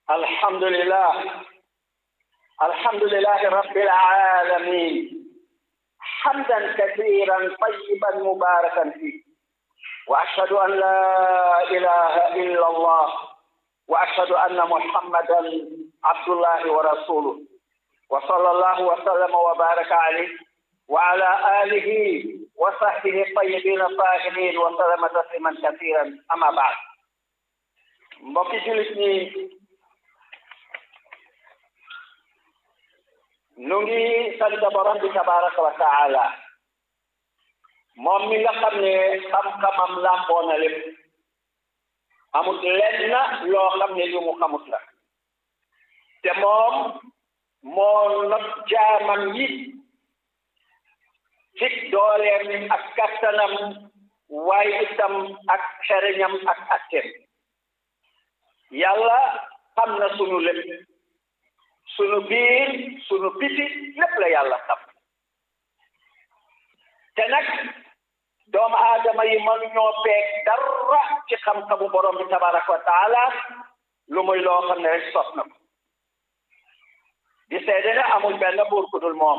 الحمد لله الحمد لله رب العالمين حمدا كثيرا طيبا مباركا فيه واشهد ان لا اله الا الله واشهد ان محمدا عبد الله ورسوله وصلى الله وسلم وبارك عليه وعلى اله وصحبه الطيبين الطاهرين وسلم تسليما كثيرا اما بعد mbokki julit ñi nu ngi sant borom bi tabaraka wa taala moom mi nga xam ne xam-xamam làmboo na lépp amut lenn loo xam ne li mu xamut la te moom moo not jaamam yi ci dooleem ak kattanam waaye itam ak xereñam ak atteem yàlla xam na sunu lépp sunu biir sunu biti lépp la yàlla xam te nag doomu aadama yi mënuñoo peeg dara ci xam-xamu borom bi tabaraka wa taala lu muy loo xam ne rek sos na ko di seede ne amul benn buur ku dul moom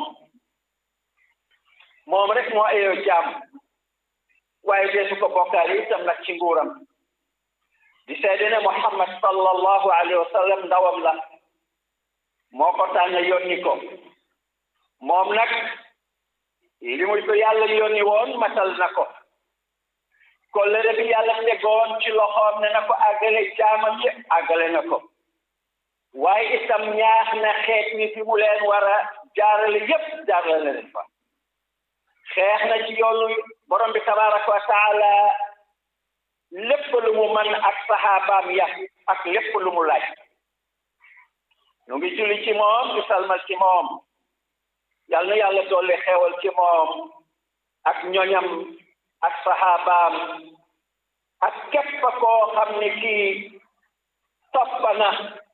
moom rek moo ayoo jaam waaye deesu ko bokkaale itam nag ci nguuram di seede ne Muhammad sallallahu alayhi wa sallam ndawam la moo ko tànn yónni ko moom nag li muy ko yàlla yónni woon matal na ko kollëre bi yàlla tegoon ci loxoom ne na ko àggale jaamam yi àggale na ko waaye itam ñaax na xeet wi fi mu leen war a jaarale yépp jaarale na leen fa xeex na ci yoonu borom bi tabaraka wa taala lépp lu mu mën ak saxaabaam ya ak lépp lu mu laaj ñu ngi julli ci moom di salmal ci moom yal na yàlla dolli xewal ci moom ak ñoñam ak saxaabaam ak képp koo xam ne kii toppa na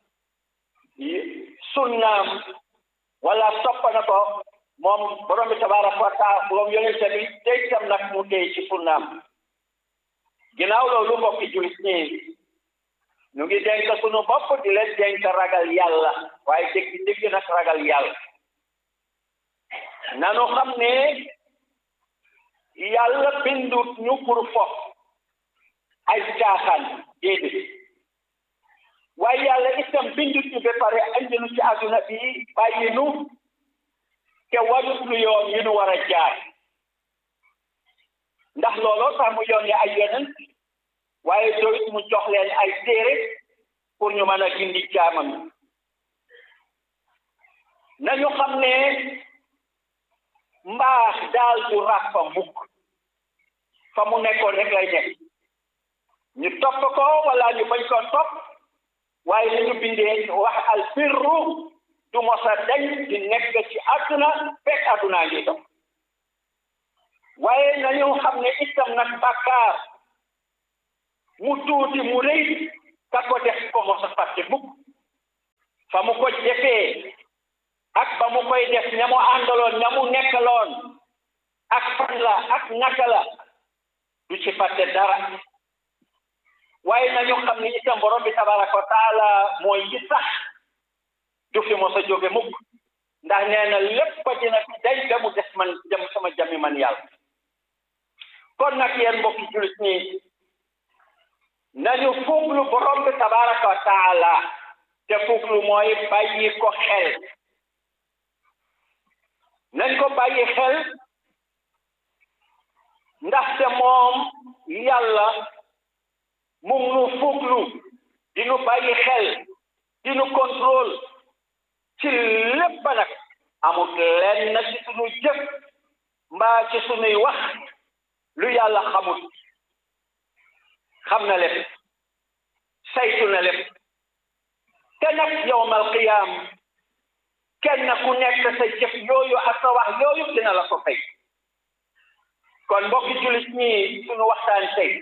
sunnaam wala toppa na ko moom borom bi tabaraka wa taala moom yonente bi tey tam nag mu tey ci sunnaam ginnaaw loolu mbokki jullit ñi ñu ngi dénk sunu bopp di leen dénk ragal yàlla waaye dégg dégg nag ragal yàlla nanu xam ne yàlla bindut ñu pour fof ay caaxaan déedéet waaye yàlla itam bindut ñu ba pare andi nu ci àdduna bi bàyyi nu te warut lu yoon yi nu war a jaar ndax looloo tax mu yónni ay yonent waaye doyut mu jox leen ay téere pour ñu mën a gindi jaamam nañu xam ne mbaax daal du ràppa mukk fa mu nekkoon rek lay nekk ñu topp ko wala ñu bañ ko topp waaye li ñu bindee wax al birru du mosa dañ di nekk ci àdduna fekk àdduna ngi dox waaye nañu xam ne itam nag bàkkaar mu tuuti mu rëy ka ko def ko mos a fàtte mukk fa mu ko defee ak ba mu koy def ña mu àndaloon ña mu nekkaloon ak fan la ak naka la du ci fàtte dara waaye nañu xam ne itam borom bi tabaraka wa taala mooy ci sax du fi mos a jóge mukk ndax nee na lépp dina fi day ba mu des man jëm sama jami man yàlla kon nag yéen mbokki jullit ñi nañu fuglu borom bi tabaraka wa taala te fuglu mooy bàyyi ko xel nañ ko bàyyi xel ndaxte moom yàlla mu ngi nu fuglu di nu bàyyi xel di nu contrôle ci lépp nag amut lenn ci sunu jëf mbaa ci sunuy wax lu yàlla xamut xam na lépp saytu na lépp te nag yowmal qiyaam kenn ku nekk sa jëf yooyu ak sa wax yooyu dina la ko fay kon mbokki jullit ñi sunu waxtaan tey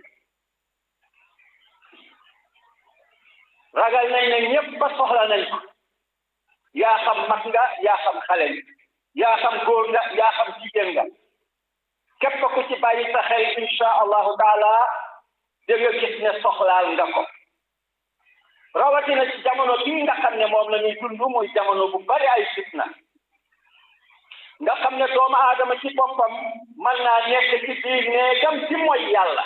ragal nañ ne ñépp ba soxla nañ ko yaa xam mag nga yaa xam xale nga yaa xam góor nga yaa xam jigéen nga képp ku ci bàyyi sa xel insha allahu taala da nga gis ne soxlaal nga ko rawatina ci jamono bii nga xam ne moom la ñuy dund muy jamono bu bari ay fitna nga xam ne doomu aadama ci boppam mën naa nekk ci biir néegam ci mooy yàlla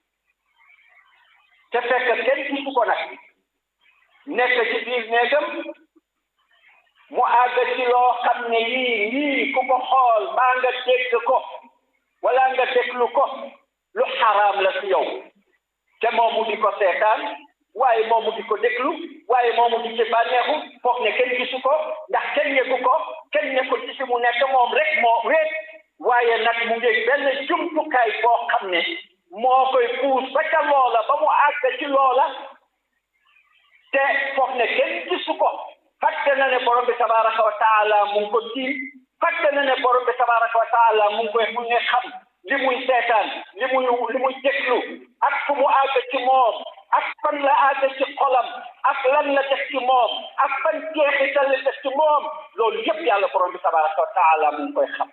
te fekk kenn gisu ko nag nekk ci biir néegam mu àgg ci loo xam ne lii lii ku ko xool maa nga dégg ko wala nga déglu ko lu xaraam la ci yow te moom mu di ko seetaan waaye moom mu di ko déglu waaye moom mu di ci bànneexu foog ne kenn gisu ko ndax kenn yëgu ko kenn nekkul ci fi mu nekk moom rek moo wéet waaye nag mu ngi benn jumtukaay boo xam ne moo koy puus ba ca loola ba mu àgg ci loola te foog ne kenn gisu ko fàtte na ne borom bi tabaraka wa taala mu ngi ko tiim fàtte na ne borom bi tabaraka wa taala mu ngi koy mu ngi xam li muy seetaan li muy li muy déglu ak fu mu àgg ci moom ak fan la àgg ci xolam ak lan la def ci moom ak fan jeexital la def ci moom loolu yëpp yàlla borom bi tabaraka wa taala mu ngi koy xam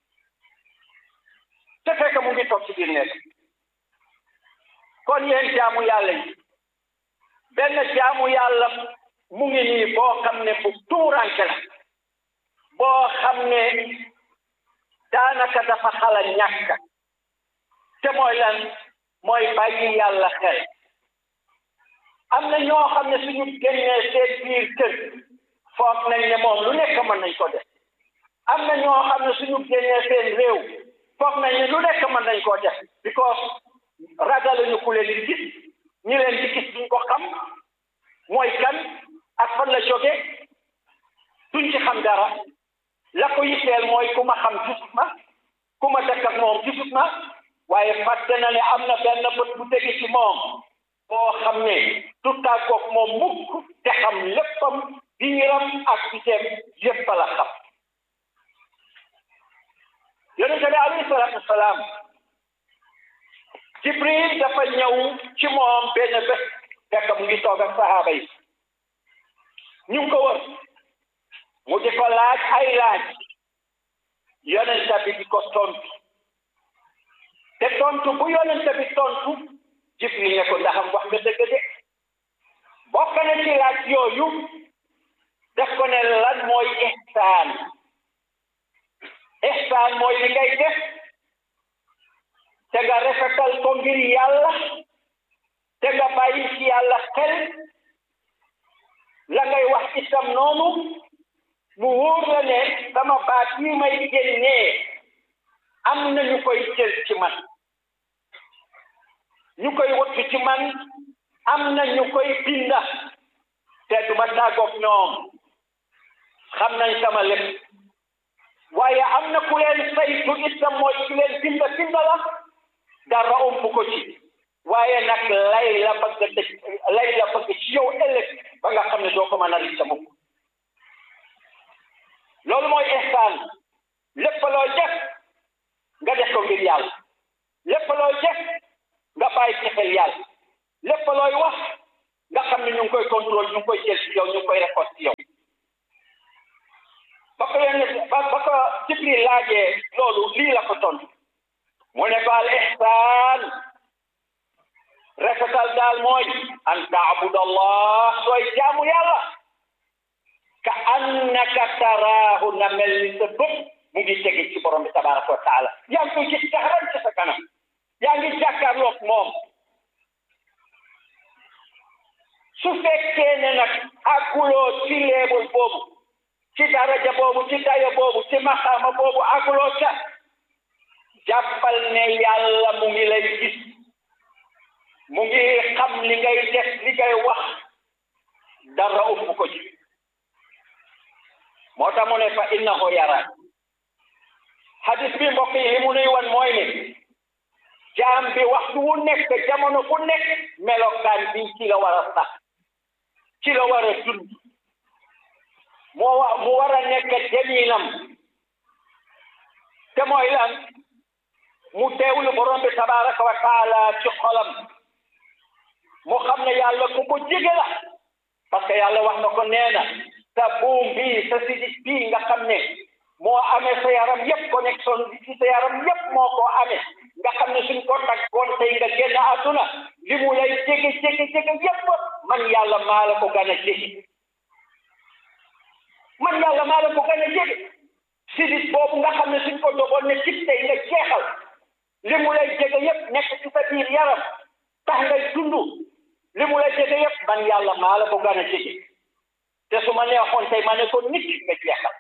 te fekk mu ngi toog ci biir nekk kon yéen jaamu yàlla yi benn jaamu yàlla mu ngi nii boo xam ne bu tuuranke la boo xam ne daanaka dafa xala ñàkk te mooy lan mooy bàyyi yàlla xel am na ñoo xam ne suñu génnee seen biir kër foog nañ ne moom lu nekk mën nañ ko def am na ñoo xam ne suñu génnee seen réew foog nañ ne lu nekk mën nañ koo def because ragaluñu ku leen di gis ñi leen di gis duñ ko xam mooy kan ak fan la jóge duñ ci xam dara la ko yitteel mooy ku ma xam gisut ma ku ma dëkk ak moom gisut ma waaye fàtte na ne am na benn bët bu tegi ci moom boo xam ne du tàggoog moom mukk te xam léppam biiram ak biteem yépp la xam yonente bi alayhi salaatu wasalaam jibril dafa ñëw ci moom benn bés fekk mu ngi toog ak sahaaba yi ñu ngi ko wër mu di ko laaj ay laaj yonente bi di ko tontu te tontu bu yonente bi tontu jibril ne ko ndaxam wax nga dëgg de bokk na ci laaj yooyu def ko ne lan mooy ihsaan ihsaan mooy li ngay def te nga rafetal ko ngir yàlla te nga bàyyi ci yàlla xel la ngay wax itam noonu mu wóor la ne sama baat yi may génnee am na ñu koy jël ci man ñu koy wattu ci man am na ñu koy binda te du ma tàggoog ñoom xam nañ sama lépp waaye am na ku leen saytu itam mooy ku leen binda binda la dara ump ko ci waaye nag lay la bëgg dëj lay la bëgg ci yow ëllëg ba nga xam ne doo ko mën a ricc mukk loolu mooy ihsaan lépp looy def nga def ko ngir yàlla lépp looy def nga bàyyi ci xel yàlla lépp looy wax nga xam ne ñu ngi koy contrôle ñu ngi koy jël ci yow ñu ngi koy récolte ci yow ba ko leen ba ba ko Jibril laajee loolu lii la ko tontu mu ne ko al ihsaan rafetal daal mooy an taabud allah sooy jaamu yàlla ka annaka taraahu na mel ni sa bët mu ngi tege ci borom bi tabaraka wa taala yaa ngi koy gis jaxaran ci sa kanam yaa ngi jàkkaarloog moom su fekkee ne nag àgguloo ci leebul boobu ci daraja boobu ci dayo boobu ci maxaama boobu àgguloo ca jàppal ne yàlla mu ngi lay gis mu ngi xam li ngay def li ngay wax dara upp ko ci moo tax mu ne fa innahu yara hadis bi mbokk yi li mu nuy wan mooy ne jaam bi waxtu wu nekk jamono bu nekk melokaan bi ci la war a sax ci la war a dund moo wa mu war a nekk jamiinam te mooy lan mu teewlu borom bi tabaraka wa taala ci xolam mu xam ne yàlla ku ko jege la parce que yàlla wax na ko nee na sa buum bii sa sidit bii nga xam ne moo amee sa yaram yépp connexion bi ci sa yaram yépp moo ko amee nga xam ne suñ ko taggoon tey nga génn àdduna li mu lay jege jege jege yépp man yàlla maa la ko gis tey nga jeexal li mu lay jege yëpp nekk ci sa biir yaram tax ngay dund li mu lay jege yëpp man yàlla maa la ko gën a jege te su ma neexoon tey ma ne ko nit nga jeexal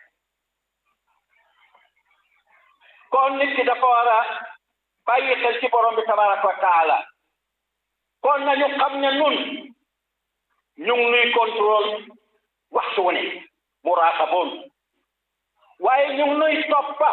kon nit ki dafa war a bàyyi xel ci borom bi tabaraka wa taala kon nañu xam ne nun ñu ngi nuy contrôle waxtu wu ne muraqaboon waaye ñu ngi nuy toppa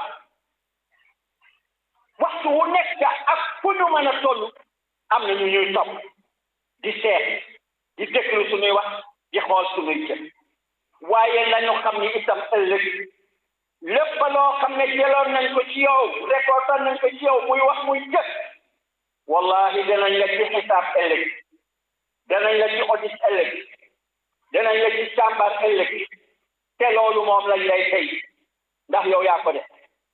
waxtu wu nekk ak fu ñu mën a toll am na ñu ñuy topp di seet di déglu suñuy wax di xool suñuy jëf waaye nañu xam ni itam ëllëg lépp loo xam ne jëloon nañ ko ci yow récolté nañ ko ci yow muy wax muy jëf wallahi danañ la ci xisaab ëllëg danañ la ci audit ëllëg danañ la ci càmbar ëllëg te loolu moom lañ lay tey ndax yow yaa ko def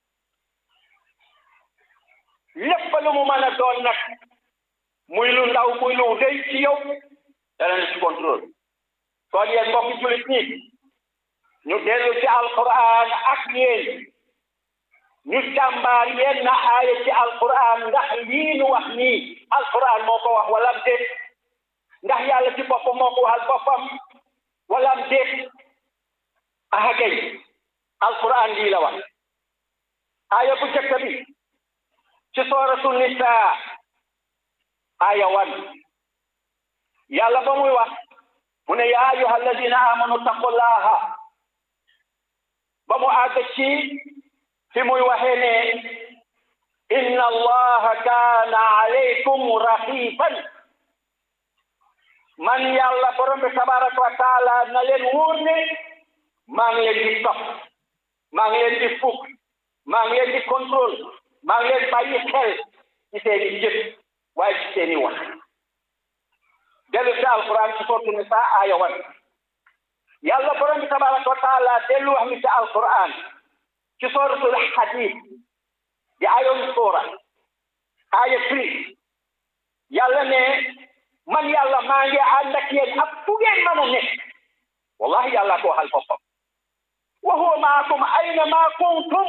lépp lu mu mën a doon nag muy lu ndaw muy lu rëy ci yow danañ la ci contrôle kon yéen mbokki julit ñi ñu dellu ci alquran ak yéen ñu jàmbaar yenn aaya ci alquran ndax lii nu wax nii alquran moo ko wax walam déet ndax yàlla ci boppam moo ko waxal boppam walam déet aha kay alquran lii la wax aaya bu jëkk bi ci sooratu nisaa aaya wan yàlla ba muy wax mu ne yaa ayuha alladina amanu taqullaha ba mu àgg ci fi muy waxee ne inna allaha kaana alaykum raqiban man yàlla borom bi tabaraka wa taala na leen wóor ne maa ngi leen di topp maa ngi leen di fukk maa ngi leen di contrôle maa ngi leen bàyyi xel ci seeni jëf waaye ci seeni wax dellu ci alquran ci sortu ni saa aaya wan yàlla borom bi tabaraka wa taala dellu wax mi ci alquran ci suratul hadid di ayoon suura aaya tri yàlla ne man yàlla maa ngi ànd ak yéen ak fu ngeen mën a nekk wallahi yàlla ko waxal boppam wa huwa maakum ayna ma kuntum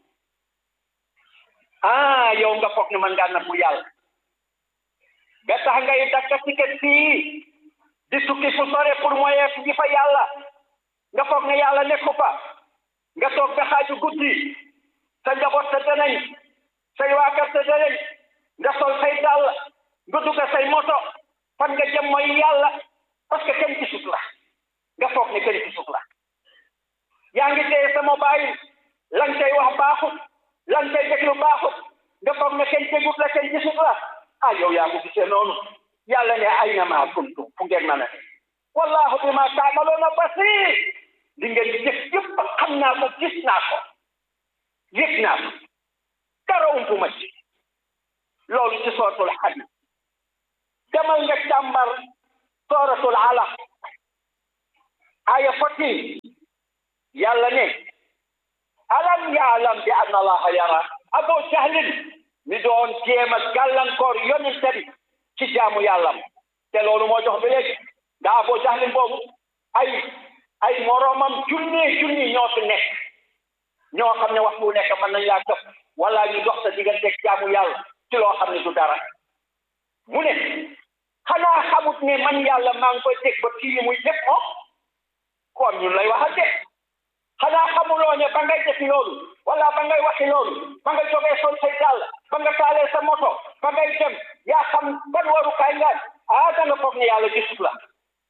ah yow nga foog ne man ngaa nabbu yàlla ba tax ngay dakka ticket fii di tukki fu sore pour moyen gi fa yàlla nga foog ne yàlla nekku fa nga toog ba xaaju guddi sa njaboot sa danañ say waa kër sa danañ nga sol say dàll nga dugg say moto fan nga jëm mooy yàlla parce que kenn gisut la nga foog ne kenn gisut la yaa ngi téye sa mobile lan cay wax baaxut lan cay déglu baaxut nga foog ne kenn dégut la kenn gisut la ah yow yaa ko gisee noonu yàlla ne ayna maa kuntum fu ngeen mën a ne wallahu bima taamaloona basir li ngeen di jëf yëpp xam naa ko gis naa ko yëg naa ko dara umpu ma ci loolu ci sooratul hadid demal nga càmbar sooratul alaq aya fourteen yàlla ne alam yaalam bi anna allaha yara abo jahlin mi doon jéem a gàllankoor yonente bi ci jaamu yàllam te loolu moo jox ba léegi nga abo jahlin boobu ay ay moroomam junni junni ñoo fi nekk ñoo xam ne wax bu nekk mën nañ laa topp wala ñu dox sa digganteeg jaamu yàlla ci loo xam ne du dara mu ne xanaa xamut ne man yàlla maa ngi koy teg ba kii muy def moom kon ñun lay waxal de xanaa xamuloo ne ba ngay defi loolu wala ba ngay waxi loolu ba nga jógee sol say dàll ba nga taalee sa moto ba ngay dem yaa xam ban warukaay nga ah da nga foog ne yàlla gisut la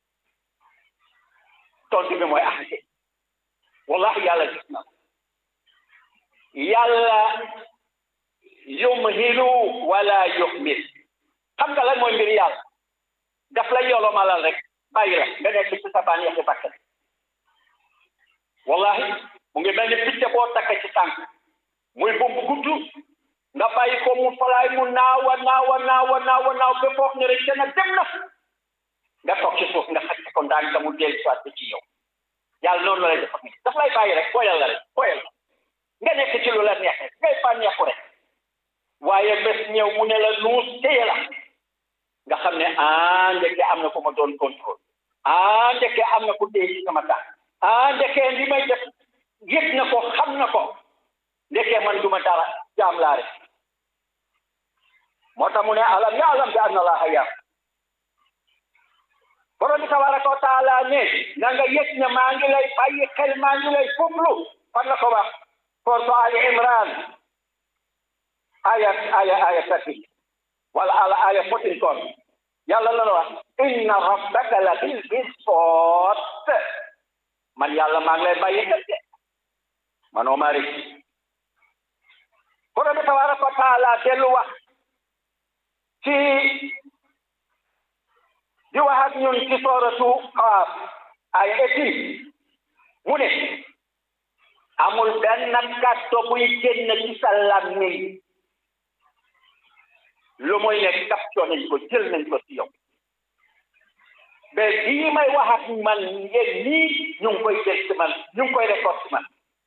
tontu bi mooy axase wallahi yàlla gis na yàlla yumhilu wala yuhmil xam nga lan mooy mbir yàlla daf la yolomalal rek bàyyi la nga nekk ci sa bànneexi bakkan wallahi mu ngi mel ni picc boo takk ci tànk muy bumbu gudd nga bàyyi ko mu falaay mu naawa naawa naawa naawa naaw ba foog ne rek dana dem na nga toog ci suuf nga xaj ko ndaan ka mu dellu soit ci yow yàlla noonu la lay def daf lay bàyyi rek boyal la rek boyal nga nekk ci lu la neex rek ngay bànneexu rek waaye bés ñëw mu ne la nuus téye la nga xam ne ah ndeke am na ko ma doon contrôle ah ndeke am na ko téye ci sama tànk ah ndeke li may def yëg na ko xam na ko ndeke man duma dara jaam laa rek moo tax mu ne alam yaalam bi anna allaha yar borom bi tabaraka wa taala ne na nga yëg ne maa ngi lay bàyyi xel maa ngi lay fuglu fan la ko wax sourate Ali Imran aya aya aya thirty wala ala aya fourteen kon yàlla la wax inna rabbaka la bil mirsad man yàlla maa ngi lay bàyyi xel de man Omar borom bi tabaraka wa taala dellu wax ci di wax ak ñun ci sooratu Qaaf ay éti mu ne amul benn kàddu buy génn ci sa làmmiñ lu muy ne capture nañ ko jël nañ ko ci yow mais bii may wax ak man yéen nii ñu ngi koy jël ci man ñu ngi koy record ci man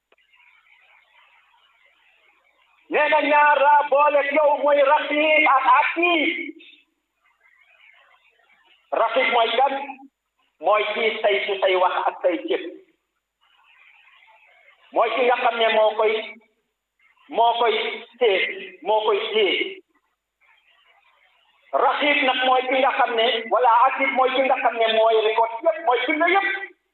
nee na ñaar laa boole yow mooy raqiib ak atiid raqiib mooy kan mooy kii say ci say wax ak say jëf mooy ki nga xam ne moo koy moo koy téye moo koy téye raqiib nag mooy ki nga xam ne wala atiid mooy ki nga xam ne mooy récolte yëpp mooy bind yëpp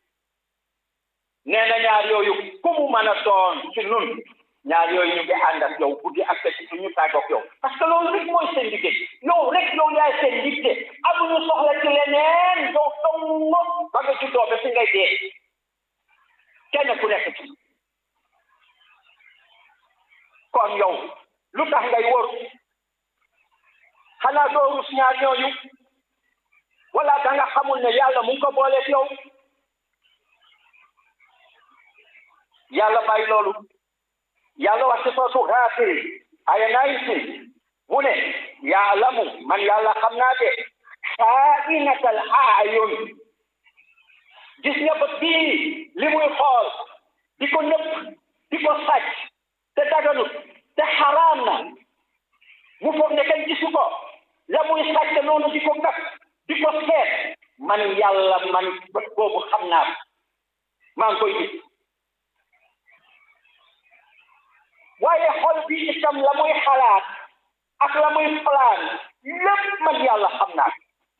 nee na ñaar yooyu ku mu mën a doon ci nun ñaar yooyu ñu ngi ànd ak yow guddi ak ci suñu tàggoog yow parce que loolu rek mooy seen liggéey yow rek yow yaay seen liggéey amuñu soxla ci leneen yow dong ba nga juddoo ba fi ngay dee kenn ku nekk ci kon yow lu tax ngay wóor xanaa doo rus ñaar ñooñu wala da nga xamul ne yàlla mu ngi ko booleeg yow yàlla bàyyi loolu yàlla wax ci soosu Gaafir aya nayti mu ne yaalamu man yàlla xam naa de xaa'inatal a'yun gis nga bët bii li muy xool di ko nëpp di ko sàcc te daganut te xaraam na mu foog ne kenn gisu ko la muy sàcc noonu di ko gat di ko seet man yàlla man bët boobu xam naa maa ngi koy gis waaye xol bi itam la muy xalaat ak la muy plan lépp man yàlla xam naa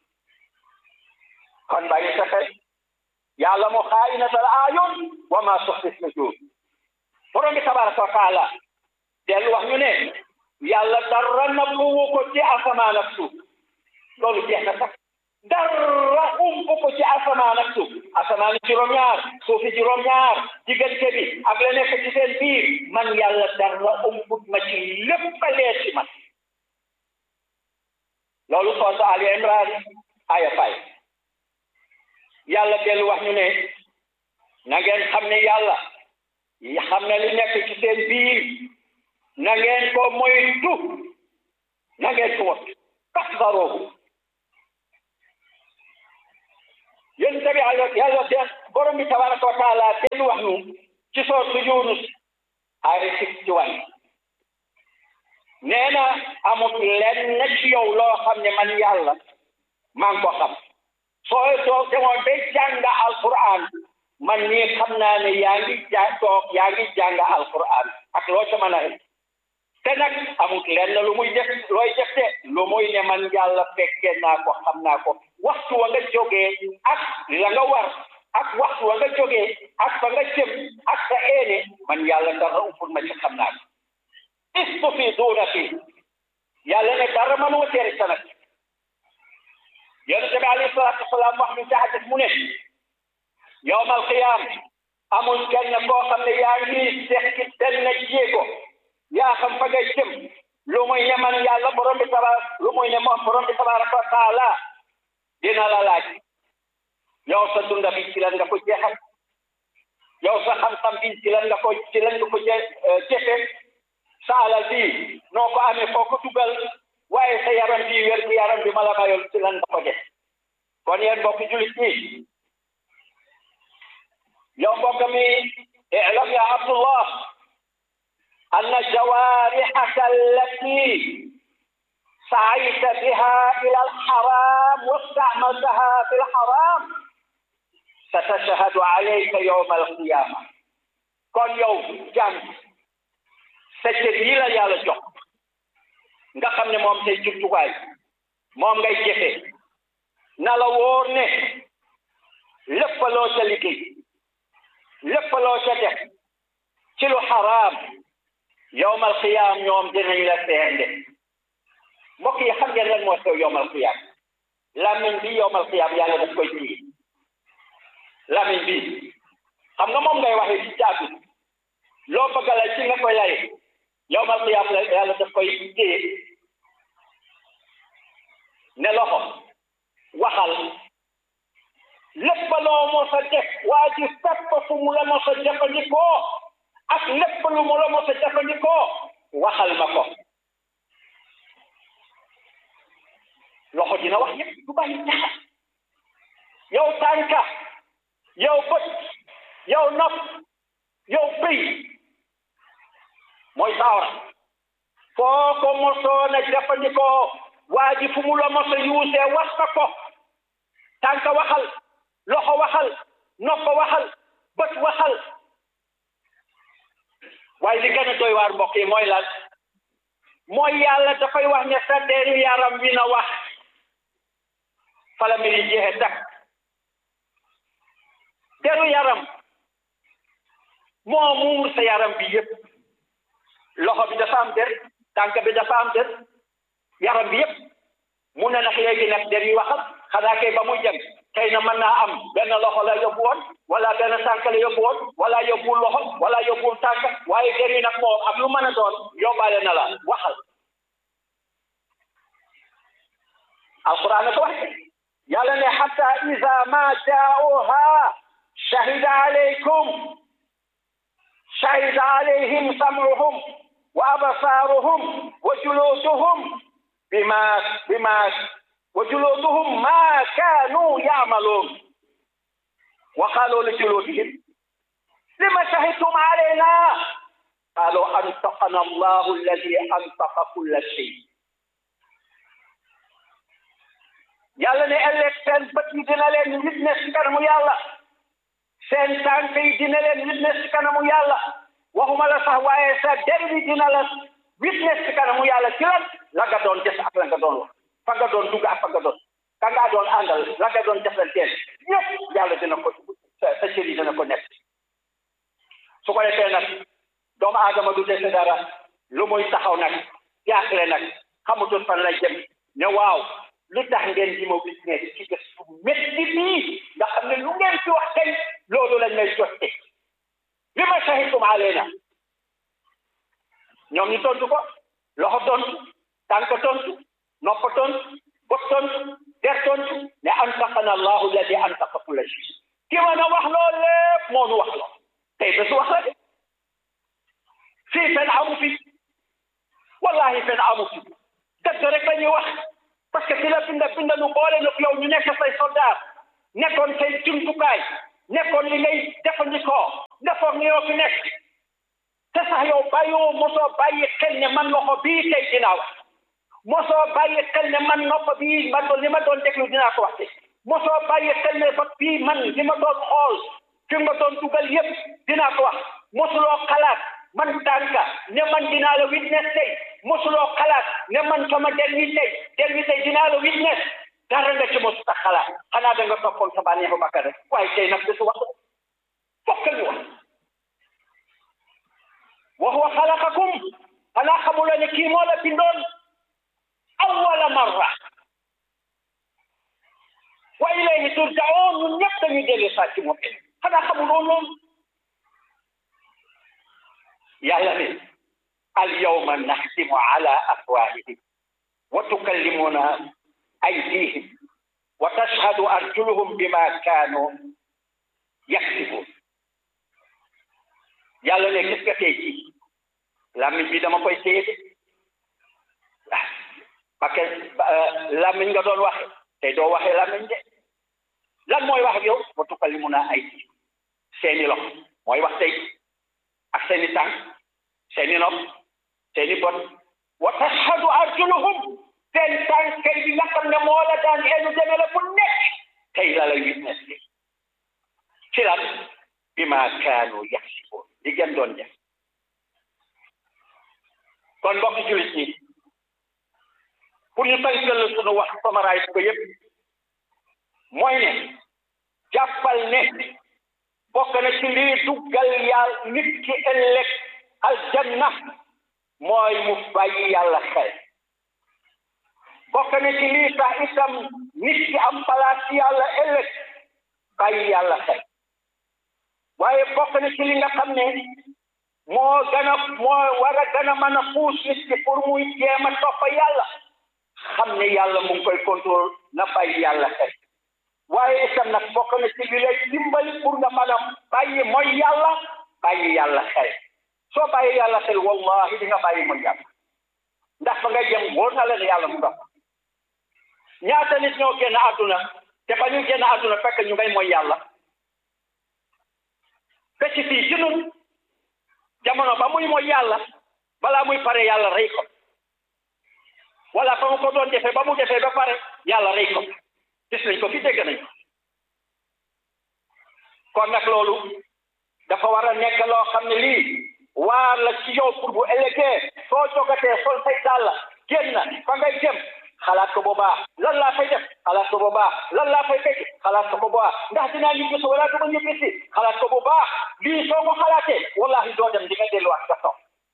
kon bàyyi sa xel yàlla mu xaa'inatal a'yun wa ma tuxfi sudur borom bi tabaraka wa taala dellu wax ñu ne yàlla dara nëbbuwu ko ci asamaan ak suuf loolu jeex na sax dara ump ko ci asamaan ak suuf asamaan juróom-ñaar suufi juróom-ñaar diggante bi ak la nekk ci seen biir man yàlla dara umput ma ci lépp a leer ci man loolu sourate Ali Imran aya fay yàlla dellu wax ñu ne na ngeen xam ne yàlla xam ne li nekk ci seen biir na ngeen ko moytu na ngeen ko wat kasbaroohu yéen tamit yàlla yàlla de borom bi tabaraka wa taala dellu wax ñu ci sourate Yunus ay sixty one nee na amut lenn ci yow loo xam ne man yàlla maa ngi ko xam soo soo demoon ba jàng alquran man nii xam naa ne yaa ngi ja toog yaa ngi jàng alquran ak loo ca mën a te nag amut lenn lu muy def looy def de lu muy ne man yàlla fekkee naa ko xam naa ko waxtu wa nga jógee ak la nga war ak waxtu wa nga jógee ak fa nga jëm ak sa eene man yàlla dara umpul ma ci xam naa ko istufiduuna fi yàlla ne dara mënuma tere sa nag yonent bi alayhi salaatu wasalaam wax ñu ci hadis mu ne yowmal qiyaam amul kenn koo xam ne yaa ngi sekki benn jéego yaa xam fa ngay jëm lu muy ne man yàlla borom bi tabaar lu muy ne moom borom bi tabaaraka wa taala dina la laaj yow sa dunda bi ci lan nga ko jeexal yow sa xam-xam bi ci lan nga ko ci lan nga ko jëfe sa alal bi noo ko amee foo ko dugal waaye sa yaram bi wér gu yaram bi ma la mayoon ci lan nga ko def kon yéen mbokki julit ñi yow mbokk mi اعلم يا عبد الله أن جوارحك التي سعيت بها إلى الحرام واستعملتها في الحرام ستشهد عليك يوم القيامة كل يوم جنب sa cër yi la yàlla jox nga xam ne moom say jumtuwaay moom ngay jëfe na la wóor ne lépp loo ca liggéey lépp loo ca def ci lu xaraam yowmal xiyaam ñoom dinañ la seende mbokk yi xam ngeen lan moo xew yowmal xiyaam làmmiñ bi yowmal xiyaam yàlla daf koy téye làmmiñ bi xam nga moom ngay waxee ci jaatu loo bëgg la ci nga koy lay yowmal xiyaam la yàlla daf koy téye ne loxo waxal lépp loo mos a def waa ji fépp fu mu la mos a jëfandikoo ak lépp lu mu la mos a jëfandikoo waxal ma ko loxo dina wax yëpp du bàyyi dara yow tànka yow bët yow nopp yow bëy mooy saawara foo ko mosoon a jëfandikoo waa ji fu mu la mos a yuusee wax ka ko tànka waxal loxo waxal nopp waxal bët waxal waaye li gën a doy waar mbokk yi mooy lan mooy yàlla dafay wax ne sa deru yaram wi na wax fala mbiri jeexe tak deru yaram moo muur sa yaram bi yëpp loxo bi dafa am der tànk bi dafa am der yaram bi yëpp mu ne nag léegi nag der yi waxal xanaa kay ba muy jëm xëy na mën naa am benn loxo la yóbbu woon wala benn tànk la yóbbu woon wala yóbbuwul loxo wala yóbbuwul tànk waaye der yi nag moom ak lu mën a doon yóbbaale na la waxal alquran ko wax yàlla ne xata ida ma jaauha shahida alaykum shahida alayhim sam'uhum wa absaaruhum wa juluduhum bima bima wa juluduhum ma kaanu ya'maluun wa qaalu li juludihim lima shahidtum alayna qaalu antaqana allahu alladi antaqa kulla shay yàlla ne ëllëg seen bët yi dina leen witness ci kanamu yàlla seen tànk yi dina leen witness ci kanamu yàlla waxuma la sax waaye sa der bi dina la witness ci kanamu yàlla ci lan la nga doon def ak la nga doon wax fa nga doon dugg ak fa nga doon ka nga doon àndal la nga doon defanteel yëpp yàlla dina ko sa sa cër yi dina ko nekk su ko defee nag doomu aadama du dese dara lu muy taxaw nag jaaxle nag xamutul fan la jëm ne waaw lu tax ngeen di ma witness ci bés bu métti bii nga xam ne lu ngeen ci wax tey loolu lañ may jotte li ma shahidtum alayna ñoom ñu tontu ko loxo tontu tànk tontu nopp tontu bot tontu der tontu ne antaqana allahu alladi antaqa kulla shay ki mën a wax loolu lépp moo nu wax loo tey bésu wax la de fii fen amu fi wallahi fen amu fi dëgg rek la ñuy wax parce que ki la binda binda nu boole nag yow ñu nekk say soldat nekkoon say jumtukaay nekkoon li ngay jëfandikoo defoon ni yoo fi nekk te sax yow bàyyoo mosoo bàyyi xel ne man loxo bii tey dinaa wax mosoo bàyyi xel ne man nopp bii man li ma doon déglu dinaa ko wax tey mosoo bàyyi xel ne bët bii man li ma doon xool fi ma doon dugal yépp dinaa ko wax mosuloo xalaat man tànka ne man dinaa la witness tey mosuloo xalaat ne man sama der wi tey der wi tey dinaa la witness dara nga ci mosu tax xalaat xanaa da nga toppoon sa bànneexu bakkan rek waaye tey nag bésu wax fokk ñu wax wa huwa xalaqakum xanaa xamuloo ne kii moo la bindoon awwala marra wa ilayhi turjaoon ñun ñëpp dañuy dellu saa ci moom xanaa xamuloo loolu yàlla ne al yawma naxtimu ala afwahihim wa tukallimuna aydihim wa tashhadu arjuluhum bima kaanu yaksibun yàlla ne gis nga tey jii làmmiñ bi dama koy téye de ah parce que làmmiñ nga doon waxe tey doo waxee làmmiñ de lan mooy wax ak yow wa tukallimuna aydihim seeni loxo mooy wax tey ak seeni tànk seeni nopp seeni bot wa tashhadu arjuluhum seen tànk kay bi nga xam ne moo la daan eenu demee la bu nekk tey la lay witness li ci lan bi ma kaanu yaxsiboon li ngeen doon def kon mbokk jullit ñi pour ñu tënkal sunu wax samaraay ko yëpp mooy ne jàppal ne bokk na ci lii duggal yàlla nit ki ëllëg aljanna mooy mu bàyyi yàlla xel bokk na ci lii tax itam nit ki am place yàlla ëllëg bàyyi yàlla xel waaye bokk na ci li nga xam ne moo gën a moo war a gën a mën a puus nit ki pour muy jéem a topp yàlla xam ne yàlla mu ngi koy contrôle na bàyyi yàlla xel waaye itam nag bokk na ci li lay dimbali pour nga mën a bàyyi mooy yàlla bàyyi yàlla xel soo bàyyi yàlla xel wallahi di nga bàyyi mooy yàlla ndax fa nga jëm wóor na la ne yàlla mu nga ñaata nit ñoo génn àdduna te ba ñu génn àdduna fekk ñu ngay mooy yàlla ba ci fii ci nun jamono ba muy mooy yàlla balaa muy pare yàlla rey ko wala fa mu ko doon defee ba mu defee ba pare yàlla rey ko gis nañ ko fi dégg nañ ko kon nag loolu dafa war a nekk loo xam ne lii waar la ci yow pour bu ëllëgee soo jogatee sol say dàll génn fa ngay jëm xalaat ko boobaa lan laa fay def xalaat ko boobaa lan laa fay fekk xalaat ko boobaa ndax dinaa ñibbi si wala du ma ñibbi si xalaat ko boobaa lii soo ko xalaatee wallahi doo dem di nga delluwaat sa toog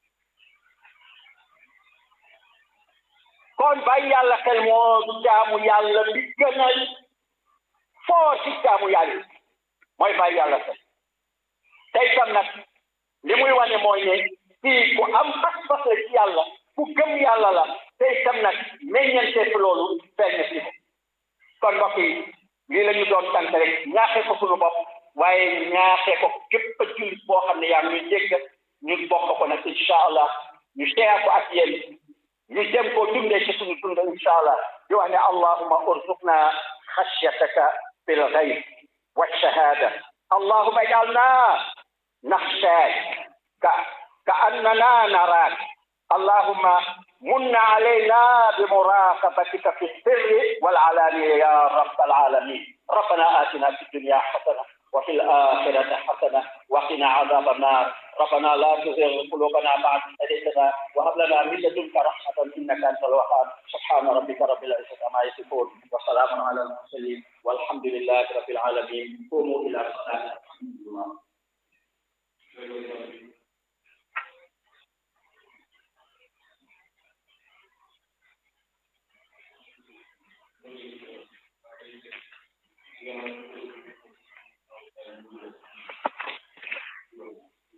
kon bàyyi yàlla xel moo du jaamu yàlla bi gën a foo ci jaamu yàlla mooy bàyyi yàlla xel tey tam nag li muy wane mooy ne fii ku am pas-pas la ci yàlla ku gëm yàlla la tey tam nag meññante fi loolu feeñ na fi ko kon mbokk yi lii la ñu doon tànk rek ñaaxee ko suñu bopp waaye ñaaxee ko képp a jullit boo xam ne yaa ngi ñuy dégg ñu bokk ko nag incha allah ñu seeya ko ak yéen ñu dem koo dundee ci suñu dund incha allah di wax ne allahuma urzuqna xashyataka fil ghayb wa shahada allahuma ij'alna naxshaak ka ka annana naraak اللهم من علينا بمراقبتك في السر والعلانية يا رب العالمين ربنا آتنا في الدنيا حسنة وفي الآخرة حسنة وقنا عذاب النار ربنا لا تزغ قلوبنا بعد هديتنا وهب لنا من لدنك رحمة إنك أنت الوهاب سبحان ربك رب العزة عما يصفون وسلام على المرسلين والحمد لله رب العالمين قوموا إلى الصلاة الحمد لله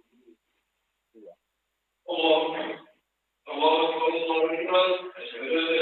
الله الله أكبر الله أكبر أشهد أن